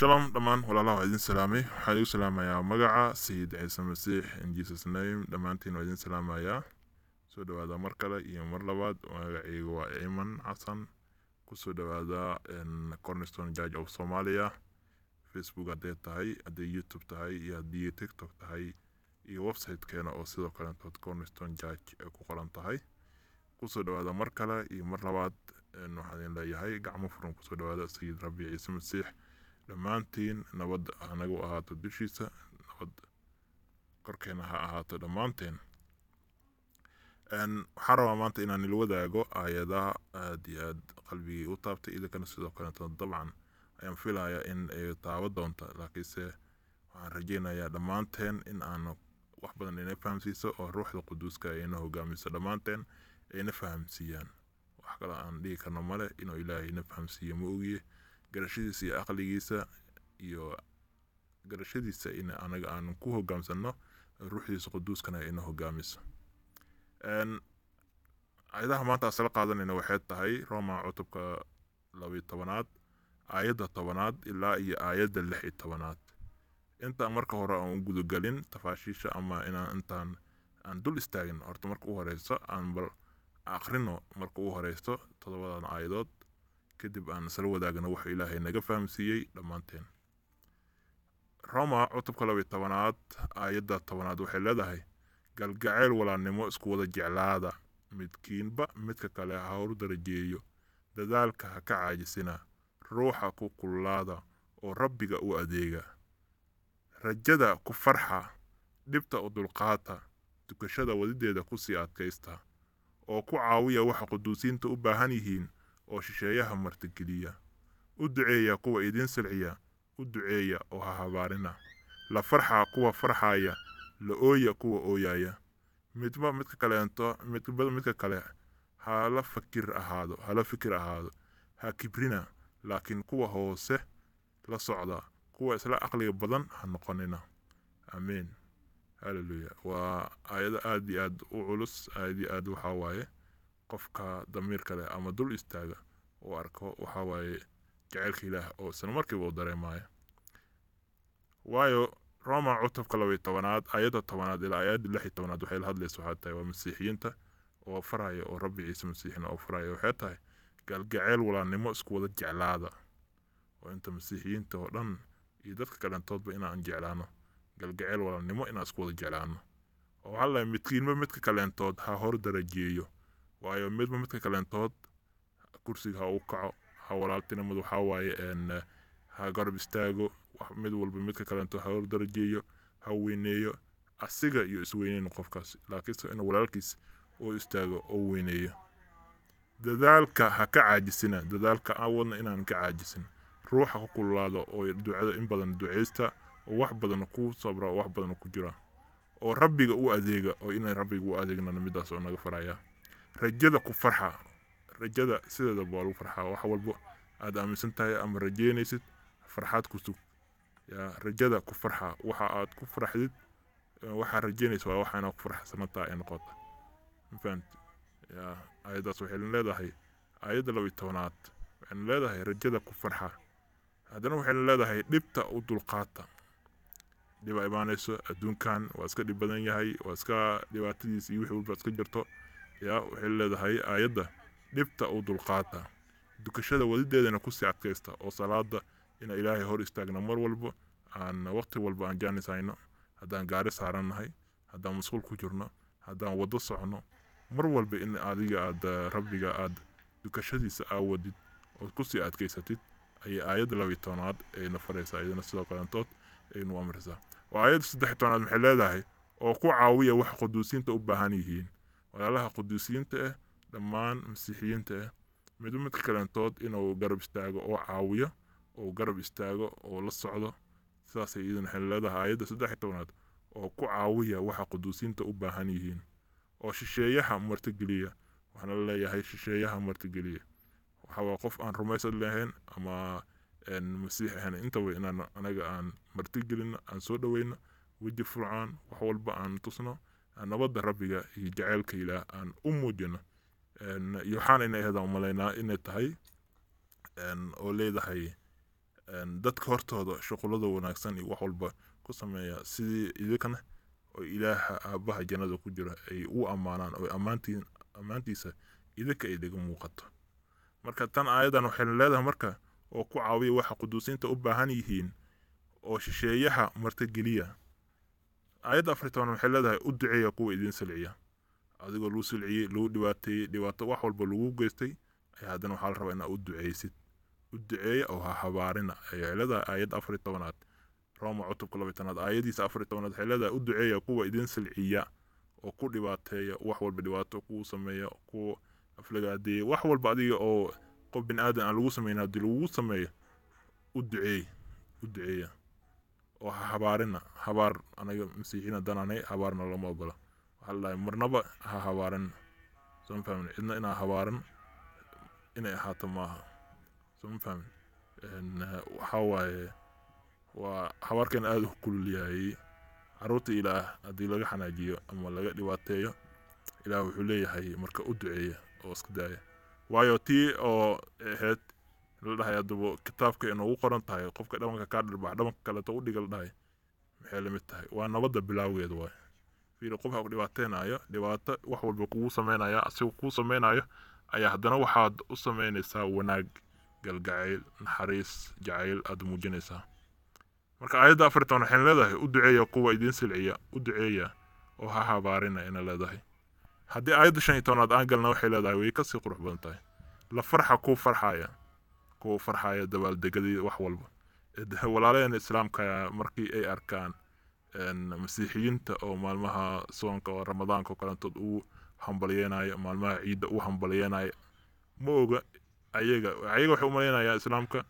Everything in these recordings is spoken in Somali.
shalom dhammaan walaalaha waa idin salaamay waxaan igu salaamayaa magaca sayid ciise masiix in jesus name dhammaantiin waa idin salaamayaa soo dhawaada mar kale iyo mar labaad magacaygu waa iman xasan kusoo dhawaada cornerstone judge of somalia facebook hadday tahay hadday youtube tahay iyo haddii tiktok tahay iyo websitekeena oo sidoo kaletood cornerstone judge ay ku qoran tahay kusoo dhawaada mar kale iyo mar labaad waxaan idin leeyahay gacmo furan kusoo dhawaada sayid rabbi ciise masiix dhammaantiin nabad hanagu ahaato dushiisa nabad korkeena ha ahaato dhammaanteen waxaan rabaa maanta inaan il wadaago aayadaha aad iyo aad qalbigii u taabtay idinkana sidoo kaleeto dabcan ayaan filayaa in ay taabo doonta laakiinse waxaan rajeynayaa dhammaanteen in aan wax badan ina fahamsiiso oo ruuxda quduuska ayna hogaamiso dhammaanteen ayna fahamsiiyaan wax kale aan dhihi karno male inuu ilaahay ina fahamsiiyo ma ogiye garashadiisa iyo aqligiisa iyo garashadiisa in anaga aan ku hogaamsano ruuxdiisa quduuskana ina hogaamiso ayadaha maanta asla qaadanayna waxay tahay roma cutubka labayo tobanaad aayadda tobanaad ilaa iyo aayadda lix iyo tobanaad intaan marka hore aan u gudagelin tafaashiisha ama inaan intaan aan dul istaagin horta marka u horeyso aan bal aqrino marka u horeysto todobadan aayadood kadib aan isla wadaagno wuxuu ilaahay naga fahamsiiyey dhammaanteen roma cutubka labayo tobanaad aayadda tobanaad waxay leedahay galgacayl walaalnimo isku wada jeclaada midkiinba midka kale ha horu darajeeyo dadaalka ha ka caajisina ruuxa ku kullaada oo rabbiga u adeega rajada ku farxa dhibta u dulqaata dukashada wadideeda kusii adkaysta oo ku caawiya waxa quduusiinta u baahan yihiin oo shisheeyaha martigeliya u duceeya kuwa idiin silciya u duceeya oo ha habaarina la farxa kuwa farxaya la ooya kuwa ooyaya midba midka kaleento midba midka kale hala fakir ahaado hala fikir ahaado ha kibrina laakiin kuwa hoose la socda kuwa isla aqliga badan ha noqonina aamiin halleluya waa aayado aad iyo aad u culus aad iyo aad waxaa waaye qofka damiir kale ama dul istaaga uu arko waxaa waaye jaceylka ilaah oo isla markiiba u dareemaayo waayo roma cutubka labaiyo tobanaad aayadda tobanaad ilaa aayadda lix iyo tobanaad waxay la hadlaysa waxaa tahay waa masiixiyiinta oo faraya oo rabbi ciise masiixina oo faraya waxay tahay galgaceyl walaalnimo isku wada jeclaada oo inta masiixiyiinta oo dhan iyo dadka kalentoodba inaan jeclaano galgaceyl walaalnimo inaan isku wada jeclaano oo waxaa lahay midkiinba midka kaleentood ha hor darajeeyo waayo midba midka kaleentood kursiga ha u kaco ha walaaltinimadu waxaa waaye ha garab istaago mid walba midka kaleentood ha hor darajeeyo ha weyneeyo asiga iyo isweyneyn qofkaas laakiinse in walaalkiis uu istaago oo weyneeyo dadaalka ha ka caajisina dadaalka awadna inaan ka caajisin ruuxa ku kululaado oo ducada in badan duceysta oo wax badan ku sabra oo wax badan ku jira oo rabbiga u adeega oo inaan rabbiga u adeegnana midaas oo naga faraya rajada ku farxa rajada sideeda baa lagu farxaa wax walbo aad aaminsan tahay ama rajeynaysid farxaad ku sug yaa rajada ku farxa waxa aad ku farxdid waxaa rajeynaysa waa waxa inaad ku farxsanataa ay noqota mafahant yaa aayaddaas waxay leedahay aayadda laba iyo tobanaad waxayna leedahay rajada ku farxa haddana waxayna leedahay dhibta u dulqaata dhiba imaanayso adduunkan waa iska dhib badan yahay waa iska dhibaatadiis iyo wixii walba iska jirto yaa waxay leedahay aayadda dhibta u dulqaata dukashada wadideedana kusii adkaysta oo salaada ina ilaahay hor istaagna mar walba aan waqti walba aan jaanis hayno haddaan gaari saarannahay haddaan masquul ku jirno haddaan waddo socno mar walba in adiga aad rabbiga aad dukashadiisa aawadid ood kusii adkaysatid ayay aayadda labiyo tobanaad ayna faraysaa iyadana sidoo kalentood aynu amrisaa oo aayadda saddex tobanaad maxay leedahay oo ku caawiya waxa quduusiinta u baahan yihiin walaalaha quduusiyiinta ah dhammaan masiixiyiinta ah midba midka kalentood inuu garab istaago oo caawiyo oo garab istaago oo la socdo sidaasay iidan waxay leedahay aayadda saddex tobanaad oo ku caawiya waxa quduusiinta u baahan yihiin oo shisheeyaha martigeliya waxaana la leeyahay shisheeyaha martigeliya waxawaa qof aan rumaysad lahayn ama masiix ahayn intaba inaan anaga aan martigelino aan soo dhoweyno weji furcaan wax walba aan tusno nabadda rabbiga iyo jaceylka ilaah aan u muujino iyo waxaana ina ahayd aan umalaynaa inay tahay oo leedahay een, dadka hortooda shuqulada wanaagsan iyo wax walba ku sameeya sidii idinkana oo ilaaha aabaha jannada ku jira ay u ammaanaan oo ammaantiin ammaantiisa idinka ay dhiga muuqato marka tan aayadan waxayna leedahay marka oo ku caawiya waxa quduusiinta u baahan yihiin oo shisheeyaha martigeliya aayadda afar iyo toban waxay leedahay u duceeya kuwa idin silciya adigoo lagu silciyey lagu dhibaateeyey dhibaato wax walba lagu geystay ayaa haddana waxaa la rabaa inaa u duceysid u duceeya oo ha habaarina ayay leedahay aayadda afar iyo tobanaad roma cutubka laba iyo tobanaad aayadiisa afar iyo tobanaad waxay leedahay u duceeya kuwa idin silciya oo ku dhibaateeya wax walba dhibaato kuu sameeya ku aflagaadeeya wax walba adiga oo qof bin aadan aan lagu sameynin haddii lagugu sameeyo u duceey u duceeya oo ha habaarina habaar anaga masiixiina dananay habaarna lama ogola waxaa la dhahay marnaba ha habaarin soo fahmin cidna inaa habaarin inay ahaato maaha soo fahmin Een, eh, waxaa waaye waa habaarkan aada u kululyahay caruurta ilaah haddii laga xanaajiyo ama laga dhibaateeyo ilaah wuxuu leeyahay marka u duceeya oo iska daaya waayo tii oo ahayd la dhahay haddaba kitaabka inoogu qoran tahay qofka dhabanka kaa dhirbax dhabanka kaleeto u dhiga la dhahay maxay lamid tahay waa nabadda bilaawgeeda waay fiiri qof ha ku dhibaateynayo dhibaato wax walba kugu sameynaya asigoo kuu sameynayo ayaa haddana waxaad u sameynaysaa wanaag galgacayl naxariis jacayl aad muujinaysaa marka aayadda afar iyo toban waxayna leedahay u duceeya kuwa idin silciya u duceeya oo ha habaarina ina leedahay haddii aayadda shan iyo tobanaad aan galna waxay leedahay way kasii qurux badan tahay la farxa kuu farxaya kuwa farxaya dabaaldegadii wax walba Ed- walaalaheen islaamka markii ay arkaan een, masiixiyiinta oo maalmaha soonka oo ramadaanka oo kalentood u hambalyeenayo maalmaha ciidda u hambalyeenayo ma oga ayaga ayaga waxay u malaynayaan islaamka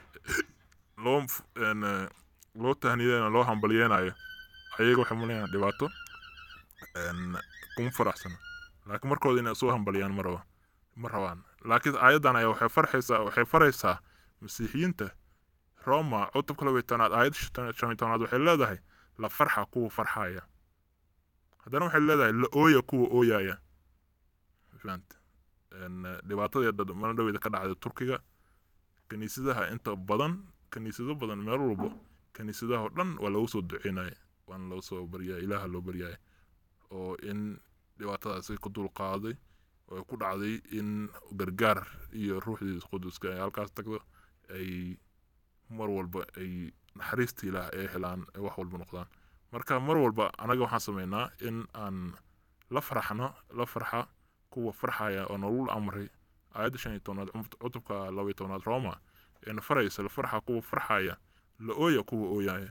loo f- een, eh, loo tahniyeenayo loo hambalyeenayo ayaga waxay malaynayaan dhibaato een, kuma faraxsana laakiin markooda inay soo hambalyaan ma raba ma rabaan laakiin aayaddan ayaa waxay farxaysaa waxay faraysaa masiixiyiinta roma cutubka laba iyo tobnaad aayad shan shan iyo tobnaad waxay leedahay la farxa kuwa farxaya haddana waxay leedahay la ooya kuwa ooyaya fahanta Een, eh, dhibaatadii dad mana dhaweeda ka dhacday turkiga kaniisadaha inta badan kaniisado badan meel walba kaniisadaha oo dhan waa lagu soo duceynaya waana loo soo baryaya ilaaha loo baryaya oo in dhibaatadaasi ku dul qaaday oo ay ku dhacday in gargaar iyo ruuxdii quduska ay halkaas tagdo ay mar walba ay naxariista ilaah ay helaan ay wax walba noqdaan marka mar walba anaga waxaan sameynaa in aan la farxno la farxa kuwa farxaya oo nolol amray aayadda shan iyo tobnaad cumb- cutubka laba iyo tobnaad roma eena faraysa la farxa kuwa farxaya la ooya kuwa ooyaya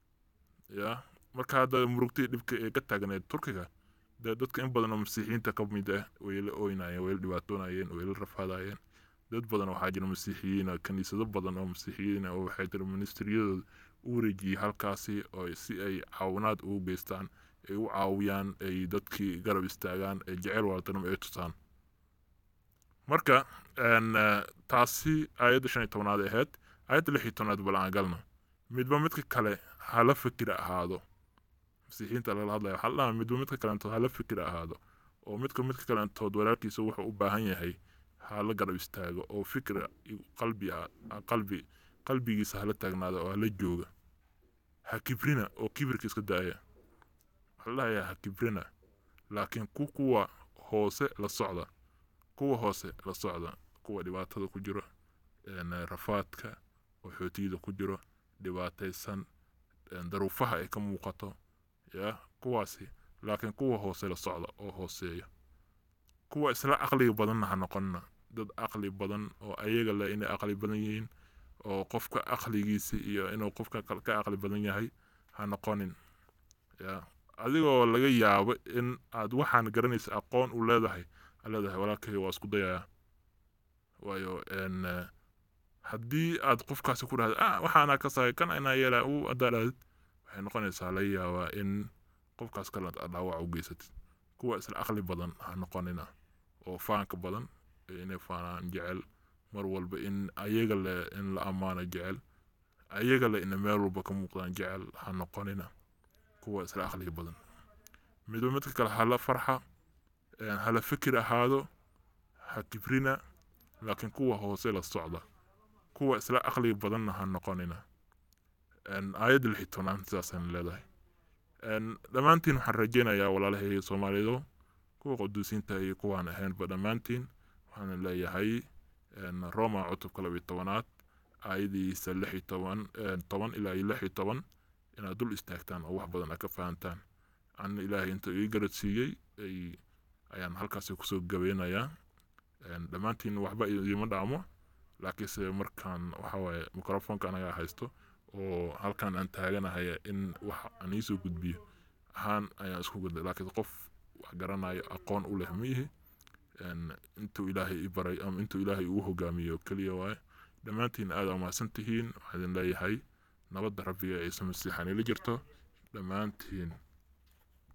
ya marka hadda murugtii dhibka ee ka taagneed turkiga dee dadka in badan oo masiixiyiinta ka mid ah way la ooynayeen way la dhibaatoonayeen way la rafaadayeen dad badan waxaa jira masiixiyiin ah, kaniisado badan oo masiixiyiin ah oo waxay jira ministriyadooda u wareejiyey halkaasi oo si ay caawinaad ugu geystaan ay u caawiyaan ay dadkii garab istaagaan ay jecel waaltanimo ay tusaan marka een, eh, taasi aayadda shan iyo tobnaad ay ahayd aayadda lix iyo tobnaad bal aan galno midba midka kale hala fikira ahaado masiixiyiinta lala hadlaya waxaa la dhahaa midba midka kalentood hala fikira ahaado oo midka midka kalentood walaalkiisa wuxuu u baahan yahay hala garab istaago oo fikra iyo qalbi ah qalbi qalbigiisa hala taagnaado oo hala jooga ha kibrina oo kibirka iska daaya waxaa la dhahayaa ha kibrina laakiin ku kuwa hoose la socda kuwa hoose la socda kuwa dhibaatada ku jiro een, rafaadka waxootiyada ku jiro dhibaataysan een, daruufaha ay ka muuqato ya kuwaasi laakiin kuwa hoose la socda oo hooseeya kuwa isla caqliga badanna ha noqonina dad caqli badan oo ayaga leh inay caqli badan yihiin oo qofka caqligiisa iyo inuu qofka kale ka caqli badan yahay ha noqonin ya adigoo laga yaabo in aad waxaan garanaysa aqoon u leedahay aad leedahay walaalkay waa isku dayaa waayo een, eh, haddii aad qofkaasi ku dhahda ah waxaana ka sahay kan inaa yeelaa u haddaa dhahdid waxay noqonaysaa laga yaabaa in qofkaas kale aad dhaawac u geysatid kuwa isla aqli badan ha noqonina oo faanka badan ee inay faanaan jecel mar walba in ayaga le in la ammaano jecel ayaga le ina meel walba ka muuqdaan jecel ha noqonina kuwa isla aqliga badan midba midka kale hala farxa een, hala fikir ahaado ha kibrina laakiin kuwa hoose la socda kuwa isla aqliga badanna ha noqonina aayadda lix iyo tobnaad sidaasaan leedahay dhammaantiin waxaan rajeynayaa walaalahayga soomaalidu kuwa quduusiinta iyo kuwaan ahaynba dhammaantiin waxaan leeyahay roma cutubka laba iyo tobanaad aayadiisa lix iyo toban toban ilaa iyo lix iyo toban inaad dul istaagtaan oo wax badan aad ka fahantaan an ilaahay inta ii garad siiyey ayaan halkaasi kusoo gabeynayaa dhammaantiin waxba idiima dhaamo laakiinse markaan waxawaaye microfonka anagaa haysto oo halkan aan taaganahay in wax aan iisoo gudbiyo ahaan ayaan isku gudbay laakiin qof wax garanayo aqoon u leh miihi intuu ilaahay i baray ama intuu ilaahay ugu hogaamiyo keliya waaye dhammaantiin aad aa mahadsan tihiin waxaan idin leeyahay nabadda rabbiga ciise masiixan ila jirto dhammaantiin